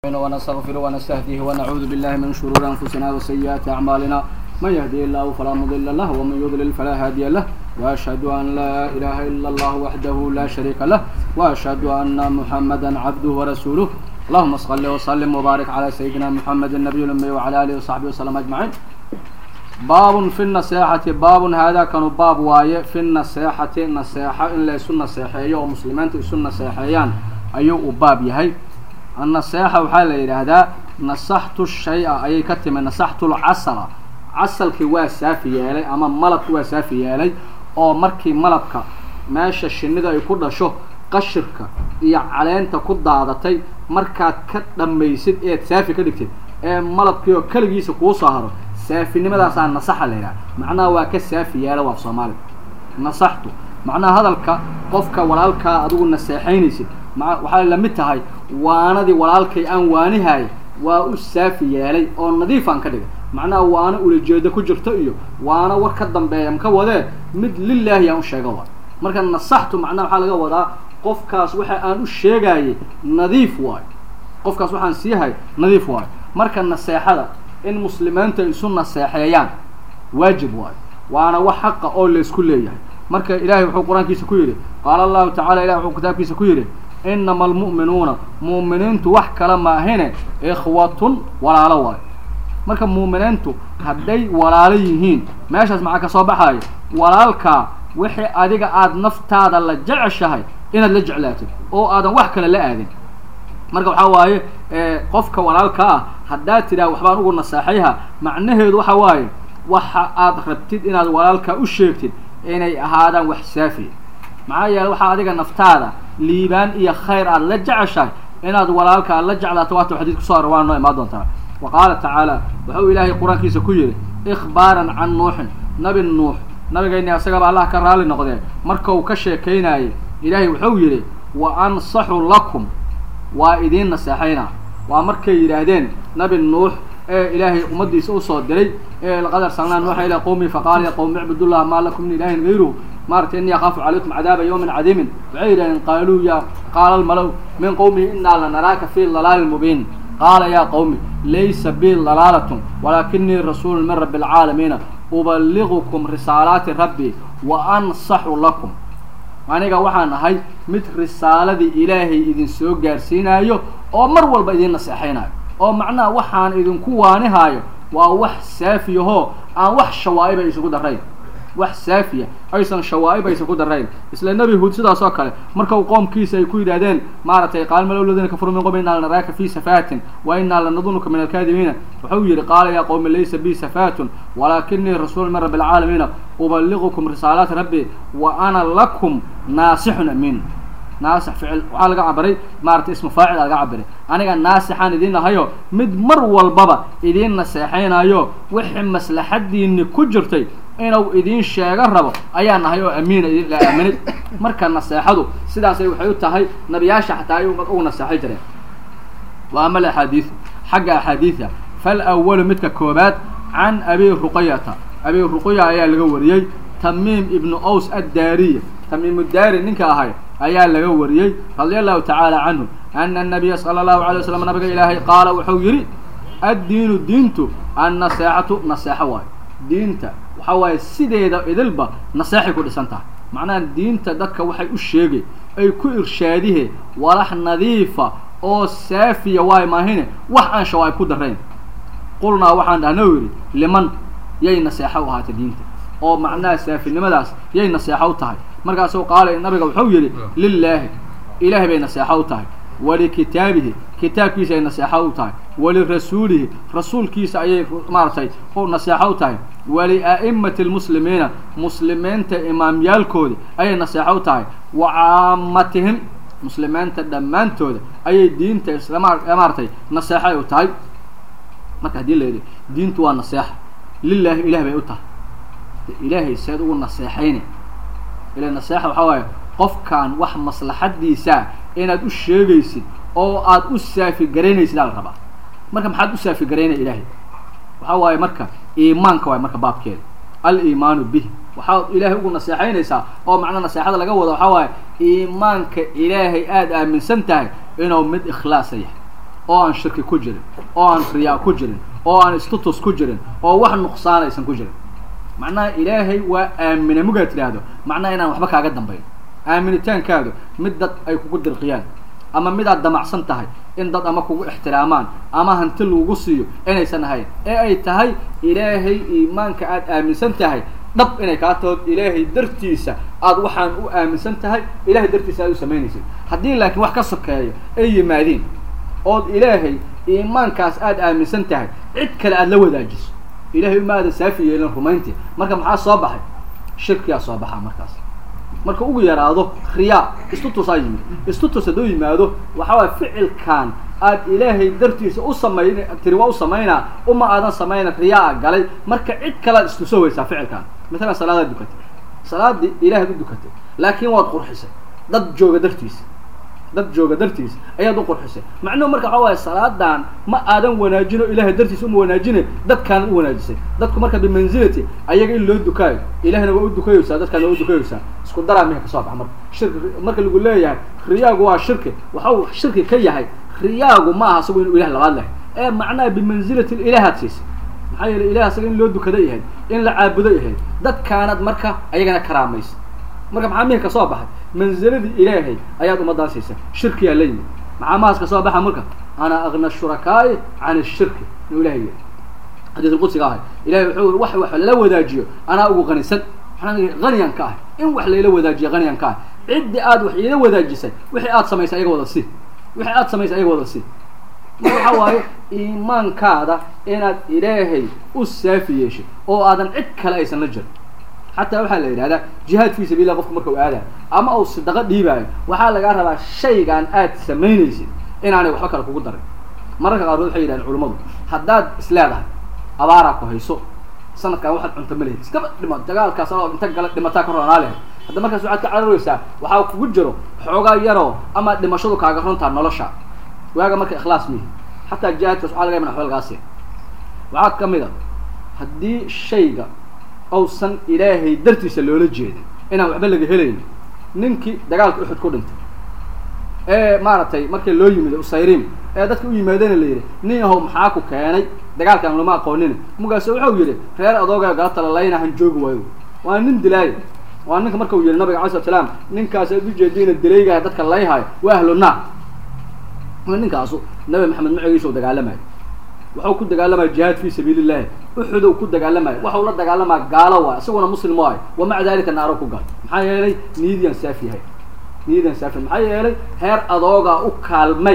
ونستغفر ونستهديه ونعوذ بالله من شرور أنفسنا وسيئات أعمالنا من يهدي الله فلا مضل له ومن يضلل فلا هادي له وأشهد أن لا إله إلا الله وحده لا شريك له وأشهد أن محمدا عبده ورسوله اللهم صل وسلم وبارك على سيدنا محمد النبي الأمي وعلى آله وصحبه وسلم أجمعين باب في النصيحة باب هذا كانوا باب واي في النصيحة نصيحة إن لا يسون نصيحية ومسلمان يسون نصيحيان أيو باب يهي النصيحة waxaa la yidhaahdaa nasaxtu shay-a ayay ka timi nasaxtu lcasala casalkii waa saafi yeelay ama malabki waa saafi yeelay oo markii malabka meesha shinida ay ku dhasho qashirka iyo caleenta ku daadatay markaad ka dhammaysid eed saafi ka dhigtid ee malabkii oo keligiisa kuu soo haro saafinimadaasa nasaxa la yidhaha macnaha waa ka saafi yeela waa soomaaliga nasaxtu macnaha hadalka qofka walaalkaa adigu naseexaynaysid ma waxay la mid tahay waanadii walaalkay aan waanihay waa u saafi yeelay oo nadiifaan ka dhigay macnaha waana ulajeedo ku jirto iyo waana war ka dambeeya maka wadee mid lilaahi aan u sheega wa marka nasaxtu macnaha waxaa laga wadaa qofkaas waxa aan u sheegayay nadiif waayo qofkaas waxaan siihay nadiif waayo marka naseexada in muslimiinta isu naseexeeyaan waajib waayo waana wax xaqa oo laysku leeyahay marka ilahay wuxuu qur-aankiisa ku yidhi qaala allahu tacala ilahi wuxuu kitaabkiisa ku yidhi inama almu'minuuna mu'miniintu wax kale maahine ikhwatun walaalo waayo marka mu'miniintu hadday walaalo yihiin meeshaas maxaa ka soo baxayo walaalkaa wixii adiga aada naftaada la jeceshahay inaad la jeclaatid oo aadan wax kale la aadin marka waxaa waaye qofka walaalka ah haddaad tidhaha waxbaan ugu naseexayha macnaheedu waxa waaye waxa aad rabtid inaad walaalkaa u sheegtid inay ahaadaan wax saafiya maxaa yeele waxaa adiga naftaada liibaan iyo khayr aada la jeceshahay inaad walaalka aad la jeclaato waata xadiis kusoo hor waa noo imaan doontaa wa qaala tacaala wuxuu ilaahay qur-aankiisa ku yidhi ikhbaaran can nuuxin nabi nuux nabigayni asagaba allah ka raali noqdee marka uu ka sheekaynayay ilaahay wuxuu yidhi wa ansaxu lakum waa idiin naseexaynaa waa markay yidhaahdeen nabi nuux ee ilaahay ummaddiisa usoo diray ee laqad arsalnaa nuuxa ilaa qowmi faqaala ya qowmi icbudullaha maa lakum min ilaahin gayruhu maaragtay ini akaafu calaykum cadaaba yawmin cadiimin waxay yidhahdeen qaaluu ya qaala almalow min qowmihi inaa lanaraaka fi dalaalin mubiin qaala yaa qowmi laysa bi dalaalatun walaakinii rasuulun min rabbi alcaalamiina ubaligukum risaalaati rabbii wa ansaxu lakum aniga waxaan ahay mid risaaladii ilaahay idin soo gaarsiinaayo oo mar walba idin naseexaynayo oo macnaha waxaan idinku waanihaayo waa wax saafiyahoo aan wax shawaa'iba isugu darayn wax saafiya aysan shawaaib aysan ku darayn isla nebi huud sidaas oo kale marka uu qoomkiisa ay ku yidhahdeen maaragtay qaalmalow ladina kafaru min qowmi inaa lanaraaka fi safaatin wa inaa lanadunuka min alkaadibiina wuxuu yidhi qaala yaa qowmi laysa bi safaatun walaakinii rasuulu min rabbi alcaalamiina ubaligukum risaalaati rabbi wa ana lakum naasixun amiin naasix ficil waxaa laga cabiray maaragtay ismu faacil laga cabiray aniga naasixaan idiin ahayo mid mar walbaba idiin naseexaynayo wixii maslaxadiini ku jirtay inuu idiin sheego rabo ayaa nahay oo amiina idin la aaminay marka naseexadu sidaasay waxay u tahay nabiyaasha xataa ay ugu naseexay jireen wa ama alaxaadiidu xagga axaadiida fal awalu midka koobaad can abi ruqayata abi ruqaya ayaa laga wariyey tamiim ibnu ows addaariya tamiimudaari ninka ahay ayaa laga wariyey radia allahu tacaala canhu ana anabiya sala allahu alay waslam nabiga ilaahay qaala wuxuu yidhi addiinu diintu annaseexatu naseexo waayo diinta waxa waaye sideeda idilba naseexay ku dhisan tahay macnaha diinta dadka waxay u sheegay ay ku irshaadihe walax nadiifa oo saafiya waay maahine wax aan shawaa'ib ku darayn qulnaa waxaan dhahna yidhi liman yay naseexo u ahaatay diinta oo macnaha saafinimadaas yay naseexo u tahay markaasuu qaala nabiga wuxuu yidhi lilaahi ilaahay bay naseexo u tahay walikitaabihi kitaabkiisa ay naseexo u tahay walirasuulihi rasuulkiisa ayay maaragtay naseexo u tahay walia'imati lmuslimiina muslimiinta imaamyaalkooda ayay naseexo u tahay wa caamatihim muslimiinta dhammaantooda ayay diinta islamaaratay naseexay u tahay marka haddii la yidhi diintu waa naseexa lilaahi ilaah bay u tahay ilaahay seed ugu naseexayne ila naseexa waxaa waaye qofkan wax maslaxadiisa inaad u sheegaysid oo aad u saafigaraynaysid aa la rabaa marka maxaad u saafigaraynaya ilaahay waxaa waaye marka iimaanka waay marka baabkeeda aliimaanu bih waxaad ilaahay ugu naseexaynaysaa oo macnaa naseexada laga wado waxaa waaye iimaanka ilaahay aada aaminsan tahay inuu mid ikhlaasa yahay oo aan shirki ku jirin oo aan riyaa ku jirin oo aan istutus ku jirin oo wax nuqsaan aysan ku jirin macnaha ilaahay waa aamina mugaad tidhaahdo macnaha inaan waxba kaaga dambayn aaminitaankaadu mid dad ay kugu dirqiyaan ama mid aad damacsan tahay in dad ama kugu ixtiraamaan ama hanti lagugu siiyo inaysan ahayn ee ay tahay ilaahay iimaanka aada aaminsan tahay dhab inay kaa tahood ilaahay dartiisa aada waxaan u aaminsan tahay ilahay dartiisa aad u samaynaysid haddii laakiin wax ka sokeeyo ay yimaadiin ood ilaahay iimaankaas aada aaminsan tahay cid kale aada la wadaajiso ilahay uma aadan saafi yeelin rumayntii marka maxaa soo baxay shirkiyaa soo baxaa markaas marka ugu yaraado riyaa istutusaa yimid istutus hadduu yimaado waxaa waaya ficilkan aad ilaahay dartiisa u samayn tiri waa u samaynaa uma aadan samayna riyaa galay marka cid kalead istuso weysaa ficilkan matalan salaadaad dukatay salaadii ilaahaad u dukatay laakiin waad qurxisay dad jooga dartiisa dad jooga dartiisa ayaad u qurxisay macnuhu marka waxaa waaya salaadan ma aadan wanaajino ilahay dartiisa uma wanaajine dadkaana u wanaajisay dadku marka bimanzilati ayaga in loo dukaayo ilahna waa u dukayeysaa dadkaana waa u dukayeysaa isku daraa miha kasoo baxa marka shirki marka lagu leeyahay riyaagu waa shirki waxa uu shirki ka yahay riyaagu ma aha isagu inuu ilah labaad lahay ee macnaha bimanzilati ilahaad siisay maxaa yeelay ilah isaga in loo dukado yahay in la caabudo yahay dadkaanad marka ayagana karaamaysa marka maxaa mihi kasoo baxay manziladii ilaahay ayaad ummadaan siisay shirkiyaa la yimid maxaa mahaas kasoo baxa marka ana agna shurakaa'i can ishirki inuu ilahay yiri xadiis lqudsiga ahay ilahay wuxuu wax wax lala wadaajiyo anaa ugu qanisan haniyan ka ahay in wax layla wadaajiyo haniyan ka ahay ciddii aad wax iila wadaajisay wixii aad samaysay ayaga wada si wixii aad samaysay ayaga wada si marka waxaa waaye iimaankaada inaad ilaahay u saafi yeeshay oo aadan cid kale aysan la jirin xataa waxaa la yidhahdaa jihaad fi sabilah qofka marka u aadayo ama uu sadaqo dhiibaayo waxaa lagaa rabaa shaygan aad samaynaysid inaanay waxba kale kugu darin mararka qaarkood waxay yidhahdeen culummadu haddaad isleedahay abaaraa ku hayso sanadkan waxaad cunto ma lehid iskaba dhimo dagaalkaas oo inta gala dhimataa ka roonaa lehed hadda markaas waxaad ka cararaysaa waxaa kugu jiro xoogaa yaroo ama dhimashadu kaaga runtaa nolosha waaga marka ikhlaas mihi xataa jihaadkaas waxaa laga yaban waxba lagaa siin waxaa ka mid a haddii shayga ousan ilaahay dartiisa loola jeedin inaan waxba laga helayn ninkii dagaalka uxud ku dhintay ee maaragtay markii loo yimid usayrim ee dadka u yimaadana la yidhi nin yahow maxaa ku keenay dagaalkan lama aqoonin mugaaso wuxuu yidhi reer adooga galata lalayna han joogi waayo waa nin dilaayo waa ninka marka uu yihi nabiga alay slat slaam ninkaas aad ujeediina dilaygaha dadka layhayo waa ahlu naar ninkaasu nabi maxamed macigiisa u dagaalamayo waxau ku dagaalamaya jihaad fi sabiili llahi uxudow ku dagaalamayo waxau la dagaalamaya gaalo waay isaguna muslim waayo wa maca dalika naaro ku gal maxaa yeelay niyadiyan saafi yahay niyadiyan saafi maxaa yeelay heer adoogaa u kaalmay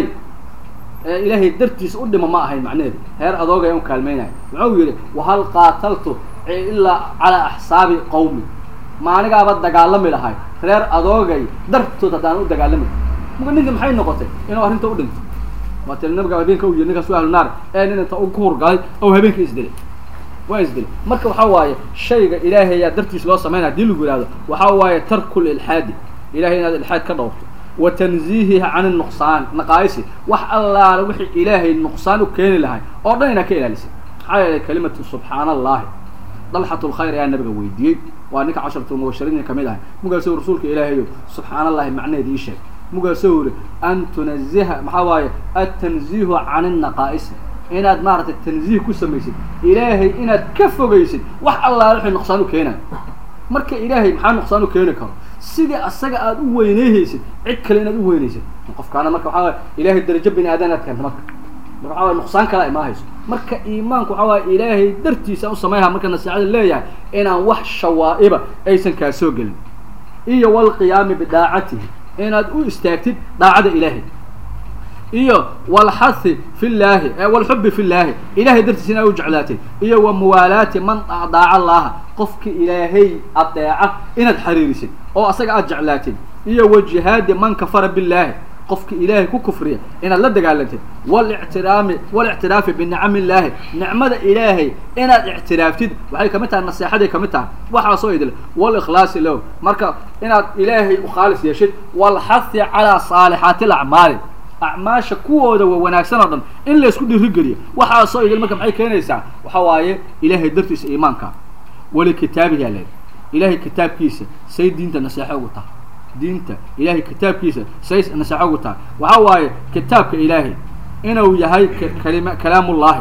ee ilaahay dartiisa u dhima ma ahayn macnaheedu heer adooga u kaalmaynayo wuxuu yihi wahal qaataltu ilaa calaa axsaabi qawmi maanigaaba dagaalami lahay reer adoogay dartood haddaan u dagaalami muga ninka maxay noqotay inuu arrinta u dhinto waa tili nabiga habeenka u yiri ninkaas waa ahlu naar ee nin inta ku hurgalay oo habeenkii isdilay waa isdilay marka waxaa waaye shayga ilaahay ayaa dartiis loo samaynaya hadii lagu yihahdo waxaa waaye tarku lilxaadi ilahay inaad ilxaad ka dhowrto wa tanziihiha can nuqsaan naqaayisi wax allaala wixii ilaahay nuqsaan u keeni lahay oo dhan inaad ka ilaalisay maxaa yeelay kalimatu subxaana allahi dalxat lkhayr ayaa nabiga weydiiyey waa ninka casharatu mubashiriin kamid ahay mugaasoo rasuulka ilaahayo subxaana allahi macnaheed ii sheeg mugaasoo yiri an tunaziha maxaa waaye atanziihu can innaqaa'isi inaad maaragtay tanziih ku samaysid ilaahay inaad ka fogaysid wax allaala wixii nuqsaan u keenayo marka ilaahay maxaa nuqsaan u keeni karo sidii asaga aada u weyneyhaysid cid kale inaad u weynaysid qofkaana marka waxaa waay ilahay darajo bini aadan aad keento marka marka waxaa waay nuqsaan kale imaahayso marka iimaanku waxaa waaya ilaahay dartiisa u samayha marka nasiixada leeyahay inaan wax shawaa'iba aysan kaa soo gelin iyo walqiyaami bidaacatihi inaad u istaagtid daacada ilaahay iyo walxahi fi llaahi walxubi fi llaahi ilahay dartiisa inaad u jeclaatid iyo wa muwaalaati man daaca allaha qofki ilaahay adeeca inaad xariirisid oo asaga aad jeclaatid iyo wa jihaadi man kafara billaahi qofki ilaahay ku kufriya inaad la dagaalantid walictiraami walictiraafi binicami illaahi nicmada ilaahay inaad ictiraaftid waxay kamid tahay naseexaday kamid tahay waxaasoo idil walikhlaasi lahu marka inaad ilaahay u khaalis yeeshid walxahi calaa saalixaati alacmaali acmaasha kuwooda wa wanaagsan oo dhan in laysku dhiirigeliyo waxaasoo idil marka maxay keenaysaa waxa waaye ilaahay dartiisa iimaanka walikitaabihi ale ilahay kitaabkiisa say diinta naseexo ugu tahay diinta ilahay kitaabkiisa say naseexo ugu tahay waxa waaye kitaabka ilaahay inuu yahay kalima kalaamullaahi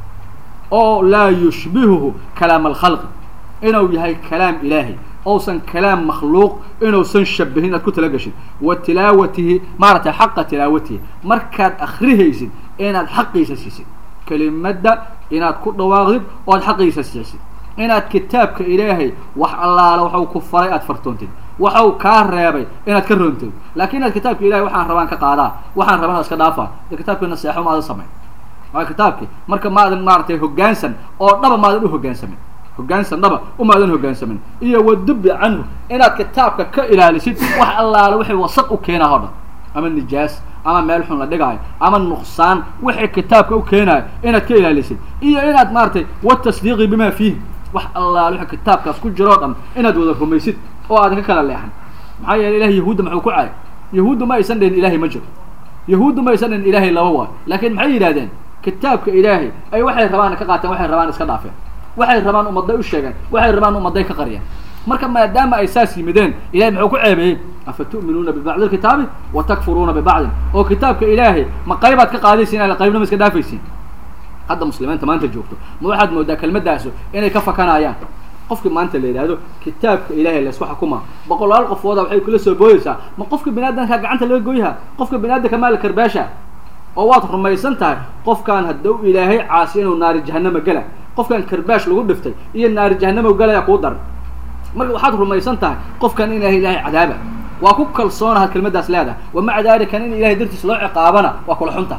oo laa yushbihuhu kalaam alkhalqi inuu yahay kalaam ilaahay ousan kalaam makhluuq inuusan shabahin inaad ku talagashid wa tilaawatihi maaragtay xaqa tilaawatihi markaad akrihaysid inaad xaqiisa siisid kelimadda inaad ku dhawaaqdid oo ad xaqiisa siisid inaad kitaabka ilaahay wax allaala waxau ku faray aad fartoontid waxau kaa reebay inaad ka roontid laakiin inaad kitaabka ilahay waxaan rabaan ka qaadaa waxaan rabaan iska dhaafaa de kitaabkii naseexo maadan samayn waa kitaabki marka maadan maaragtay hoggaansan oo dhaba maadan u hoggaansamin hoggaansan dhaba umaadan hoggaansamin iyo wadubi canhu inaad kitaabka ka ilaalisid wax allaala wixii wasaq u keenaa oo dhan ama nijaas ama meel xun la dhigaayo ama nuqsaan wixii kitaabka u keenaayo inaad ka ilaalisid iyo inaad maaragtay watasdiiqi bima fiihi wax allaala wixii kitaabkaas ku jiroo dhan inaad wada rumaysid oo aadan ka kala leexan maxaa yeele ilahay yahuudda maxuu ku caayay yahuuddu ma aysan dhihin ilaahay ma jiro yahuuddu ma aysan dhihin ilaahay laba waayo laakiin maxay yidhahdeen kitaabka ilaahay ay waxay rabaan ka qaateen waxay rabaan iska dhaafeen waxay rabaan ummadday u sheegeen waxay rabaan ummadday ka qariyeen marka maadaama ay saas yimideen ilahay muxuu ku ceebeeyey afa tu'minuuna bibacdi lkitaabi wa takfuruuna bibacdin oo kitaabka ilaahay ma qaybaad ka qaadaysiin ala qaybna ma iska dhaafaysiin hadda muslimiinta maanta joogto ma waxaad moodaa kelmadaasu inay ka fakanayaan qofki maanta la yidhaahdo kitaabka ilahay laysku xukuma boqolaal qofooda waxay kula soo booyeysaa ma qofka biniaadamka gacanta laga goyha qofka biniaadamka maala karbaasha oo waad rumaysan tahay qofkaan hadduu ilaahay caasi inuu naari jahanama gela qofkan karbaash lagu dhiftay iyo naari jahanama galaya kuu daran marka waxaad rumaysan tahay qofkan in ilaahay cadaaba waa ku kalsoonaha kelmadaas leedahay wamaca dalika in ilahay dartiis loo ciqaabana waa kula xunta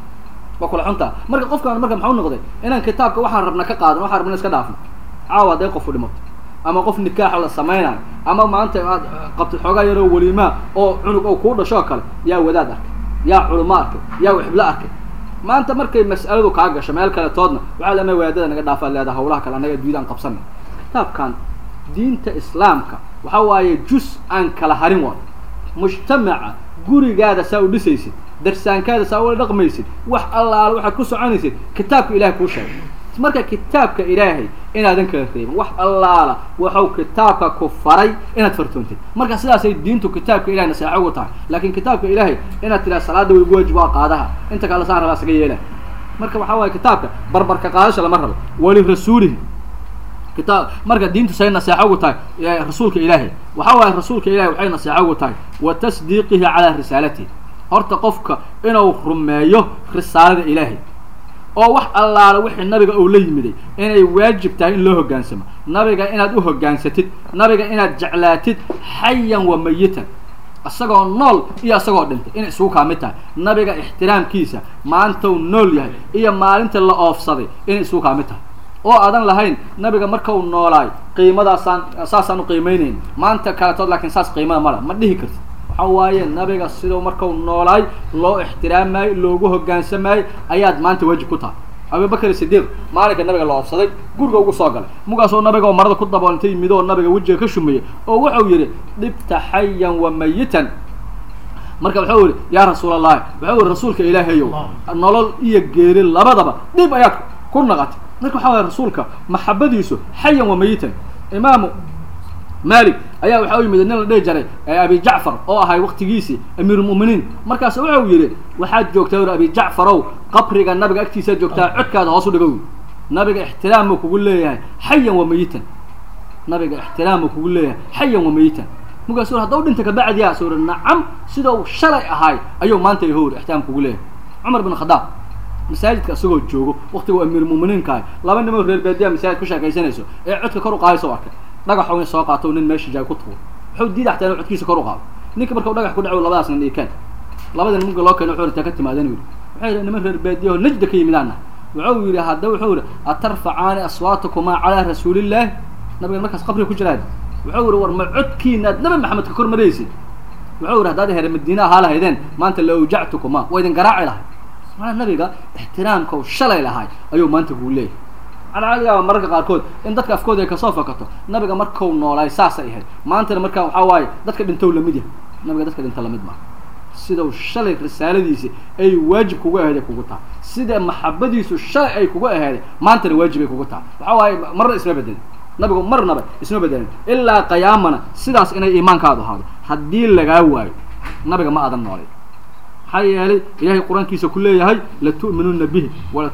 waa kula xunta marka qofkan marka maxau noqday inaan kitaabka waxaan rabna ka qaadan waxaan rabna iska dhaafno caawa hadday qofu dhimato ama qof nikaaxa la samaynayo ama maanta aad qabtid xoogaa yaroo welimaa oo cunug oo kuu dhashoo kale yaa wadaad arkay yaa culimo arkay yaa wixiblo arkay maanta markay mas'aladu kaa gasho meel kale toodna waxaa lama wadaadada naga dhaafaad leedaha hawlaha kale annaga diidaan qabsana kitaabkan diinta islaamka waxa waaye jus aan kala harin waayo mujtamaca gurigaada saa u dhisaysid darsaankaada saa ula dhaqmaysid wax allaala waxaad ku soconaysid kitaabka ilahay kuu sheegay marka kitaabka ilaahay inaadan kala reebin wax allaala waxau kitaabka ku faray inaad fartoontid marka sidaasay diintu kitaabka ilahay naseexo ugu tahay laakiin kitaabka ilaahay inaad tiraa salaada way waajib waa qaadaha inta kale saan rabaa isaga yeela marka waxaa waaye kitaabka barbarka qaadasha lama rabo walirasuulihi kitaab marka diintu say naseexo ugu tahay rasuulka ilaahay waxa waaye rasuulka ilahay waxay naseexo ugu tahay wa tasdiiqihi calaa risaalatihi horta qofka inuu rumeeyo risaalada ilaahay oo wax allaala wixii nabiga uu la yimiday inay waajib tahay in loo hoggaansamo nabiga inaad u hoggaansatid nabiga inaad jeclaatid xayan wa mayitan isagoo nool iyo isagoo dhintay inay isugu kaa mid tahay nabiga ixtiraamkiisa maantou nool yahay iyo maalinta la oofsaday inay isugu kaa mid tahay oo aadan lahayn nabiga markau noolaay qiimadaasaan saasaan u qiimeynayn maanta kaletood laakiin saas qiimada mala ma dhihi kartid waxa waaye nabiga sidau markau noolaay loo ixtiraamaayo loogu hoggaansamaayey ayaad maanta waajib ku tahay abubakar sidiiq maalinka nabiga la oofsaday guriga ugu soo galay mugaasoo nabiga oo marada ku daboolantay yimid oo nabiga wejiga ka shumeeyey oo wuxuu yidhi dhibta xayan wa mayitan marka wuxuu yihi yaa rasuul allahi wuxuu yihi rasuulka ilaahayow nolol iyo geeri labadaba dhib ayaad ku naqatay marka waxa waye rasuulka maxabadiisu xayan wa mayitan imaamu malik ayaa waxa u yimid nin la dhihi jiray abi jacfar oo ahay waktigiisii amiirulmu'miniin markaas wuxuu yidhi waxaad joogtaa ur abi jacfarow qabriga nabiga agtiisaad joogtaa codkaada hoos u dhigow nabiga ixtiraamuu kugu leeyahay xayan wa mayitan nabiga ixtiraamuu kugu leeyahay xayan wa mayitan markaas haddau dhinta kabacdiyaa suu uri nacam sidau shalay ahaay ayuu maanta yahow ixtiraam kugu leeyahay cumar bin khadaab masaajidka isagoo joogo waktigu amiirmuminiinka ahay laba nimoo reer baadiya masaajid ku sheekaysanayso ee codka kor u qaadaysa o arkay dhagaxu in soo qaato nin meesha jaay ku tuuro wuxuu diida xataa inu codkiisa kor u qaado ninka markau dhagax ku dhaco labadaas nin dhiikaan labada nimanka loo keena wuxuu intaa ka timaadan yidhi wuxuu yidhi niman reer baadiyaho najda ka yimidaana wuxuu yidhi hadda wuxuu yidhi atarfacaani aswaatakumaa calaa rasuulillaahi nabigan markaas qabriga ku jiraan wuxuu yidhi war ma codkiinaad nabi maxamed ka kor maraysid wuxuu yidhi haddaad here madiina ahaa lahaydeen maanta la awjactukuma waa idin garaaci lahay maanaa nabiga ixtiraamkau shalay lahay ayuu maanta kuu leeyahay waxaa laga yaaba mararka qaarkood in dadka afkooda ay kasoo fakato nabiga markau noolaay saasay ahayd maantana markaa waxaa waaye dadka dhintow lamid yahay nabiga dadka dhinta lamid maa sidau shalay risaaladiisi ay waajib kugu aheeday kugu tahay sida maxabadiisu shalay ay kugu aheeday maantana waajib ay kugu tahay waxaa waaye marna isma bedelin nabigu marnaba isma bedelin ilaa qiyaamana sidaas inay iimaankaadu ahaado haddii lagaa waayo nabiga ma aadan noolay maxaa yeelay ilahay qur-aankiisa ku leeyahay latu'minuna bihi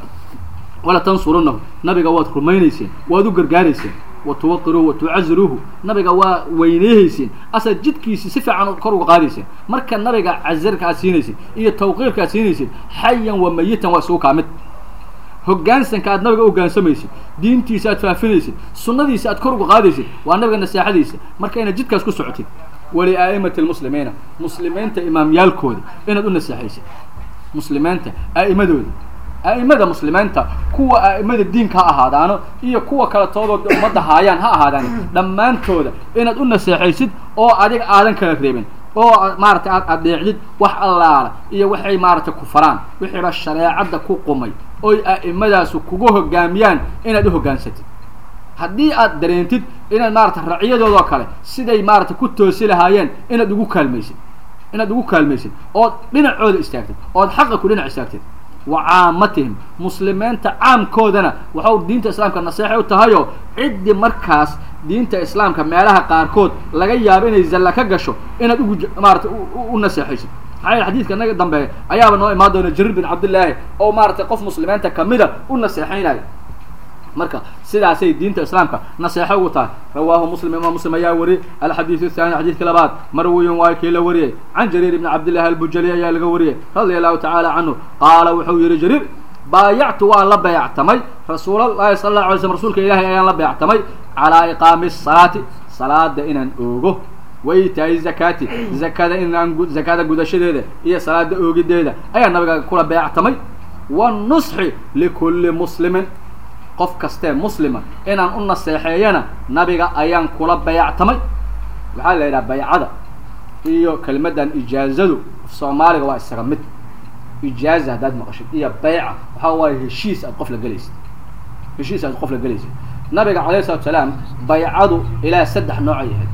wala tansurunahu nabiga waad rumaynayseen waad u gargaarayseen watuwaqiruuhu watucaziruuhu nabiga waa weyneyhayseen asaad jidkiisi si fiican kor uga qaadayseen marka nabiga cazirka aad siinayseen iyo tawqiirka aad siinayseen xayan wa mayitan waa isugu kaa mid hogaansanka aad nabiga u hogaansamaysid diintiisa aad faafinaysid sunnadiisa aad kor uga qaadaysid waa nabiga naseexadiisa marka inaad jidkaas ku socotid waliaa'imati lmuslimiina muslimiinta imaamyaalkooda inaad u naseexaysid muslimiinta aa'imadooda a'imada muslimiinta kuwa a'imada diinka ha ahaadaano iyo kuwa kale toodoo ummadda haayaan ha ahaadaan dhammaantooda inaad u naseexaysid oo adiga aadan kala reebin oo maaragtay aad adeecdid wax allaala iyo waxay maaragtay ku faraan wixiiba shareecadda ku qumay oy a'immadaasu kugu hogaamiyaan inaad u hoggaansatid haddii aad dareentid inaad maaragtay racyadoodoo kale siday maaragtay ku toosi lahaayeen inaad ugu kaalmaysid inaad ugu kaalmaysid ood dhinacooda istaagtid ood xaqa ku dhinac istaagtid wa caamatihim muslimiinta caamkoodana waxau diinta islaamka naseexay u tahayoo ciddii markaas diinta islaamka meelaha qaarkood laga yaabo inay zalla ka gasho inaad ugu maarata u naseexaysid maxaa yele xadiidka naga dambeeya ayaaba noo imaan doona jariir bin cabdillaahi oo maaragtay qof muslimiinta kamida u naseexaynayo marka sidaasay diinta islaamka naseexo ugu tahay rawaahu muslim imaam muslim ayaa wariyey alxadiidu athani xadiidka labaad marwiyin waa kii la wariyey can jariir ibni cabdillahi albujali ayaa laga wariyey radia allahu tacaala canhu qaala wuxuu yihi jariir baayactu waan la beectamay rasuulallahi sala alla alay slm rasuulka ilaahay ayaan la beectamay calaa iqaami salaati salaada inaan oogo waitaai zakaati zakada inaan zakada gudashadeeda iyo salaada oogideeda ayaa nabiga kula beectamay wanusxi likulli muslimin qof kastee muslima inaan u naseexeeyana nabiga ayaan kula bayactamay waxaa la yidhaha baycada iyo kelimadan ijaazadu soomaaliga waa isaga mid ijaaza haddaad maqashid iyo bayca waxaa waaye heshiis aad qof la gelaysid heshiis aad qof la gelaysid nabiga calayhi salatu salaam baycadu ilaa saddex noocay ahayd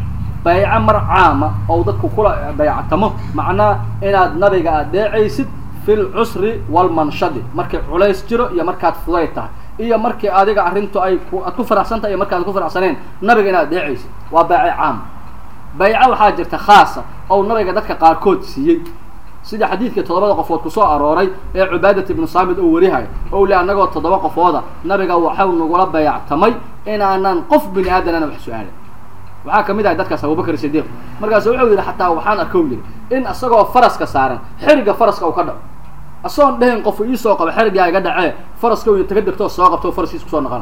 bayco mar caama oo dadku kula bayctamo macnaa inaad nabiga adeecaysid fi lcusri walmanshadi markay culays jiro iyo markaad fuday tahay iyo markii adiga arrintu ay aad ku faraxsan tahay iyo markaad ku faraxsaneen nabiga inaad adeecaysid waa bayco caama bayco waxaa jirta khaasa oo nabiga dadka qaarkood siiyey sida xadiidkii toddobada qofood kusoo arooray ee cubaadat ibnu saamid oo warihayo o le annagoo toddoba qofooda nabiga waxau nagula bayactamay inaanan qof bini aadanana wax su-aalin waxaa kamid ahay dadkaas abubakr sidiiq markaasu wuxuu yidhi xataa waxaan arkow yidhi in isagoo faraska saaran xeriga faraska uu ka dhaco asagoon dhehin qofu iisoo qabo xerigaa iga dhacee faraska u taga degtoo soo qabto faraskiis kusoo noqona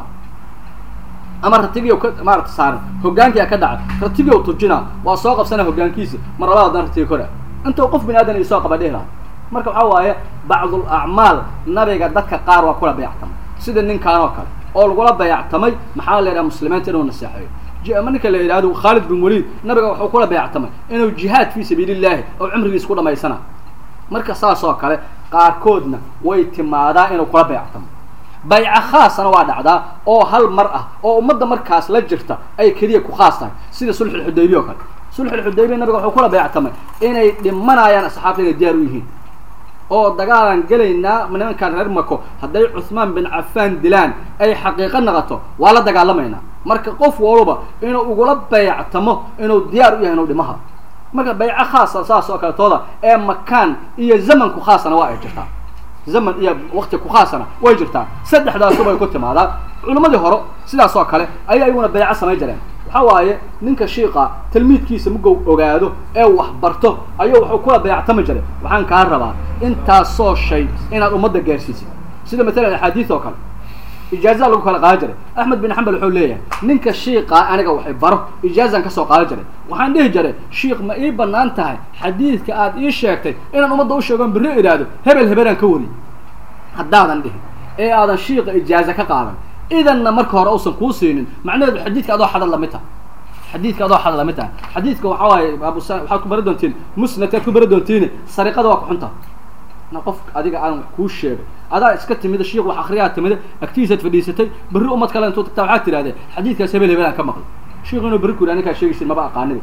ama ratigiiw ka maarata saaran hogaankia ka dhacay ratigiiw tujina waa soo qabsana hogaankiisi mar labada dan ratiga kora intuu qof bini aadan isoo qaba dhihi laha marka waxaa waaye bacdul acmaal nabiga dadka qaar waa kula bayactamay sida ninkaan oo kale oo lagula bayactamay maxaa la yidhaha muslimiinta inuu naseexeeyo ninka la yidhahdo khaalid bin waliid nabiga wuxuu kula bayactamay inuu jihaad fii sabiili illahi oo cumrigiis ku dhamaysana marka saas oo kale qaarkoodna way timaadaa inuu kula bayactamo bayco khaasana waa dhacdaa oo hal mar ah oo ummadda markaas la jirta ay keliya ku khaas tahay sida sulxulxudaybiya o kale sulxulxudaybiya nabiga wuxuu kula bayactamay inay dhimanayaan asxaabta inay diyaar u yihiin oo dagaalaan gelaynaa nimankaan reer mako hadday cuhmaan bin cafaan dilaan ay xaqiiqo naqato waa la dagaalamaynaa marka qof walba inuu ugula bayactamo inuu diyaar u yahay inuu dhimaha marka bayco khaasa saas oo kaletooda ee makaan iyo zamanku khaasana waa ay jirtaa zaman iyo wakti ku khaasana way jirtaa saddexdaasuba ay ku timaadaa culimmadii hore sidaas oo kale ayay ayaguna bayco samayn jireen waxa waaye ninka shiiqa talmiidkiisa mugow ogaado ee wax barto ayuu wuxuu kula bayactami jiray waxaan kaa rabaa intaasoo shay inaad ummadda gaarsiisid sida matalan axaadiis oo kale ijaaza lagu kala qaadan jiray axmed bin xambal wuxuu leeyahay ninka shiiqaa aniga waxay baro ijaazan kasoo qaadan jiray waxaan dhihi jiray shiikh ma ii banaan tahay xadiidka aad ii sheegtay inaan ummadda u sheegoon birri idhaahdo hebel hebelaan ka wariy haddaadan dhihin ee aadan shiiqa ijaaza ka qaadan idanna marka hore uusan kuu siinin macnaheedu xadiidka adoo xadal lamid taha xadiidka adoo xadal lamid taha xadiidka waxaa waaye abusa waxaad ku bari doontiin musnadkaad ku bari doontiin sariqada waa ku xunta na qof adiga aan wax kuu sheegay adaa iska timida shiik wax akriyaa timida agtiisaad fadhiisatay berri ummad kale intuu tagtaa waxaad tidhahdee xadiidkaas hebel hebel aan ka maqlay shiik inuu berri ku yidhi ninkaa sheegaysin maba aqaaniba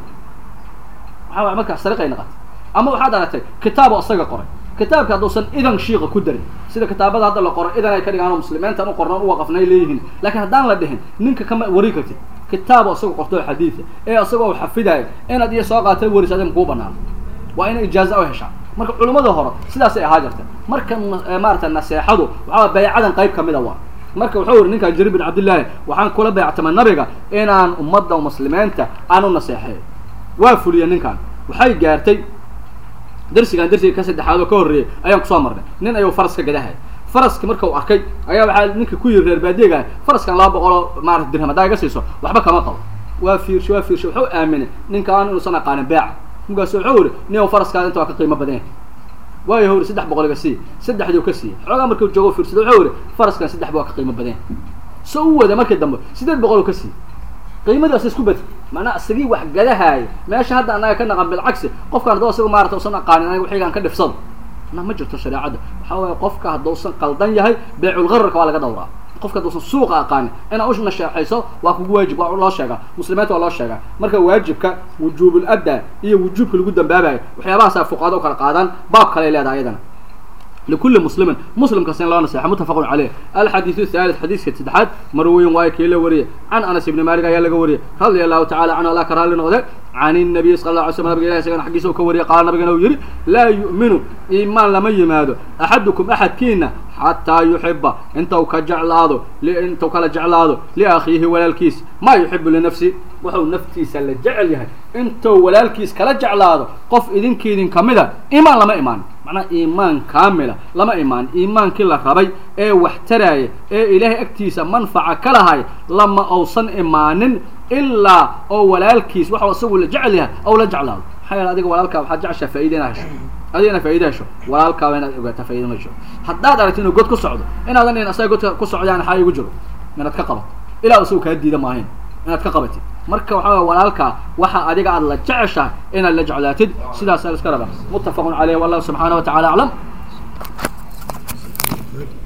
waxaa waay markaa sariqay naqatay ama waxaad aragtay kitaabo isaga qoray kitaabka hadduusan idan shiiqa ku darin sida kitaabada hadda la qoro idan ay ka dhigaan muslimiintan u qornoon u waqafnay leeyihiin laakiin haddaan la dhihin ninka kama wari kartid kitaabo isagoo qorto xadiida ee isagoo xafidayo inaad iyo soo qaatay waris adin kuu banaan waa ina ijaaza u heshaa marka culimmada hore sidaasay ahaa jirta marka maarata naseexadu waxaa baycadan qayb kamida waa marka wuxuu yiri ninkan jariir bin cabdillaahi waxaan kula bayactamay nabiga inaan ummadda muslimiinta aan u naseexeeyo waa fuliya ninkan waxay gaartay darsigan darsiga ka saddexaad oo ka horreeyay ayaan kusoo marnay nin ayuu faraska gadahay faraski marka uu arkay ayaa waxaa ninka ku yiri reer baadiyegaah faraskan laba boqoloo maarata dirham haddaa iga siiso waxba kama qabo waa fiirshay waa fiirshay wuxuu aaminay ninkaan inuusan aqaanin beeca markaasu wuxuu yiri nin faraskaada inta waa ka qiimo badan yahay waayo hori saddex boqol iga sii saddexdii ka siiyey xoogaa markuu joogo fiirsada wuxuu yiri faraskan saddex waa ka qiimo badan yahay so u wada markii dambe sideed boqol ka siiyey qiimadaas isku bed macnaa isagii wax gadahaaya meesha hadda anaga ka naqan bilcagsi qofkaan hadduu isaga maarata usan aqaanin aniga waxigaan ka dhifsado na ma jirto shareecadda waxaa waaye qofka hadduusan qaldan yahay beeculgararka waa laga dhawraa qofka hadduusan suuqa aqaanin inaad u nasheexayso waa kugu waajib waa loo sheegaa muslimiinta waa loo sheegaa marka waajibka wujuubul adda iyo wujuubka lagu dambaabayo waxyaabahaasa fuqaado u kala qaadaan baab kale leedahay ayadana لكل مسلم مسلم كسين لا نصيحة متفق عليه الحديث الثالث حديث كتدحات مروي وايك يلا وريه عن أنس بن مالك يلا وريه رضي الله تعالى عنه لا كرها لنا عن النبي صلى الله عليه وسلم نبي الله سيكون حقيسه كوريه قال نبي يري لا يؤمن إيمان لما يمادو أحدكم أحد كينا حتى يحب انت وكجعل هذا انت وكلا جعل هذا لأخيه ولا الكيس ما يحب لنفسه وحو نفتي سل جعل يهي انت ولا الكيس كلا جعل هذا قف إذن كيدن كمدا إيمان لما إيمان معنى إيمان كاملة لما إيمان إيمان كلا ربي إيه واحتراي إيه إلهي أكتيس منفعة كلهاي لما أوصن إيمان إلا أو ولا الكيس وحو أصبه لجعلها أو لجعل هذا حيال أديك ولا الكاب حد جعش فايدين هشو adigana faa'iida hesho walaalkaaba inaad ogaato faa'iida ma jiro haddaad aragto inuu god ku socdo inaadan in asaga godka ku socdaan xaa igu jiro inaad ka qabato ilaa isagu kaa diida maahayn inaad ka qabatid marka waxaa waye walaalkaa waxa adiga aad la jeceshahay inaad la jeclaatid sidaas iska raba muttafaqun caleyh wallahu subxaana wa tacala aclam